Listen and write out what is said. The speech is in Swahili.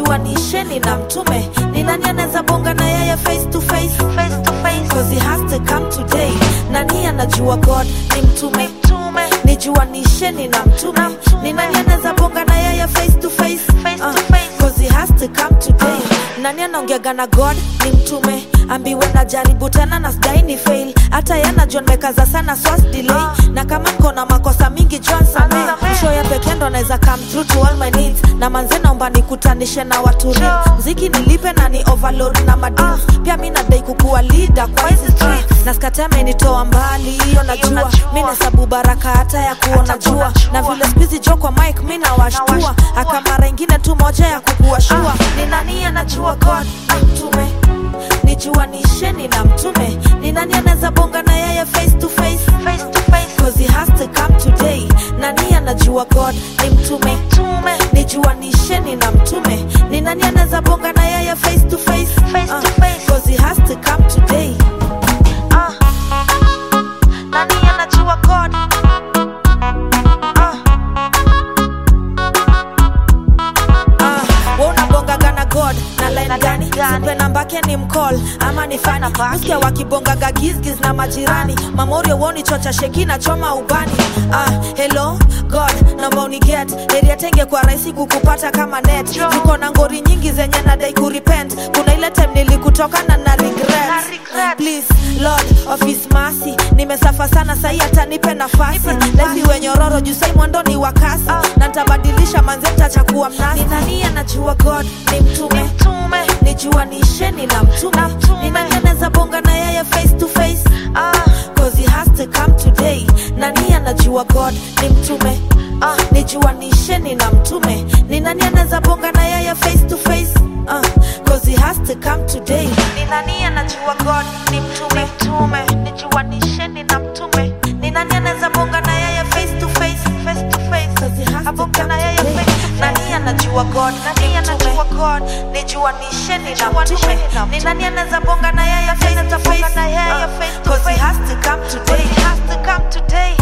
nijuanisheni na mtume ni nani anaweza bonga na yeye face to face face to face cause he has to come today nani anajua god ni mtume mtume nijuanisheni na mtume ni nani anaweza bonga na yeye face to face face to face cause he has to come today nani anaongeaga na god ni mtume ambiwe na jaribu tena na sidai ni fail hata yana john mekaza sana swas delay na kama niko na makosa mingi john samee msho ya pekee ndo naweza come through to all my needs na manze naomba nikutanishe na watu real mziki nilipe na ni overload na madeals pia mi nadai kukuwa leader kwa hizi streets na skate amenitoa mbali hiyo najua mi nahesabu baraka hata ya kuona jua na vile spizi jo kwa mike mi nawashtua aka mara ingine tu moja ya kukuwa shua ni nani anajua god ni mtume nijuanisheni na mtume ni nani anaweza bonga na yeye face to face face to face cause he has to come today nani anajua god ni mtume mtume nijuanisheni na mtume ni nani anaweza bonga na yeye face to face face to face cause he has to come today ah nani anajua god ah Ah, wewe unabongaga na god na line gani sipe nambake ni mcall ama ni fani usikia wakibongaga gizgiz na majirani mamorio woni chocha sheki na choma ubani ah, hello god naomba uniget eria tenge kwa rahisi kukupata kama net tuko na ngori nyingi zenye nadai kurepent kuna ile time nilikutoka na na regret please lord of his mercy nimesafa sana sahi hata nipe nafasi lesi wenyororo juu sai mwendo ni wakasi na ntabadilisha manze ntachakuwa mnasi ni nani anajua god ni mtume mtume nijuanisheni na mtume ni nani anaweza bonga na yeye face to face ah, cause he has to come today nani anajua god ni mtume ah, nijuanisheni na mtume ni nani anaweza bonga na yeye face to face ah, cause he has to come today ni nani anajua god ni mtume mtume nijuanisheni na mtume ni nani anaweza bonga na yeye face to face face to face cause he has to come na yeye face to face nani anajua god nani anajua god nijuanisheni na mtume ni nani anaweza bonga na yeye face to face cause he has to come today he has to come today